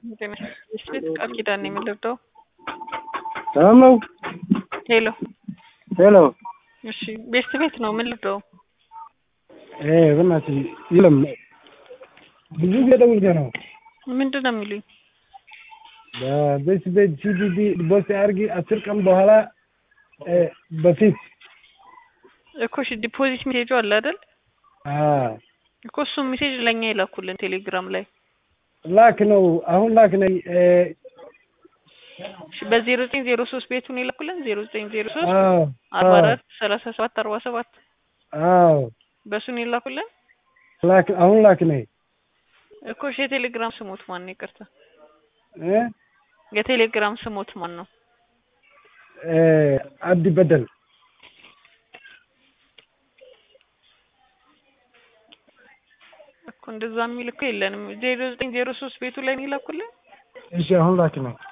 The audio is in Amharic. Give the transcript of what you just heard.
ቤት ቃል ኪዳን ነው የምንለብደው። ሰላም ነው። ሄሎ ሄሎ እሺ፣ ቤስት ቤት ነው የምንለብደው። እ በእናትህ የለም ብዙ ጊዜ ደውዬ ነው ምንድን ነው የሚሉኝ? በቤት ቤት ሲዲዲ ቦስ አድርጊ አስር ቀን በኋላ እ በፊት እኮ እሺ፣ ዲፖዚት ሜሴጁ አለ አይደል? አ እኮ እሱ ሜሴጅ ለእኛ ይላኩልን ቴሌግራም ላይ ላክ ነው አሁን ላክ ነኝ እ እሺ፣ በዜሮ ዘጠኝ ዜሮ ሶስት ቤቱን ይላኩልን ዜሮ ዘጠኝ ዜሮ ሶስት አዎ አርባ አራት ሰላሳ ሰባት አርባ ሰባት አዎ በእሱን ይላኩልን ላክ አሁን ላክ ነኝ እኮ እሺ፣ የቴሌግራም ስሞት ማን ነው? ይቅርታ እ የቴሌግራም ስሞት ማን ነው? እ አብዲ በደል እኮ እንደዛ የሚል እኮ የለንም። ዜሮ ዘጠኝ ዜሮ ሶስት ቤቱ ላይ ነው ይላኩልን። እሺ አሁን ላክ ነኝ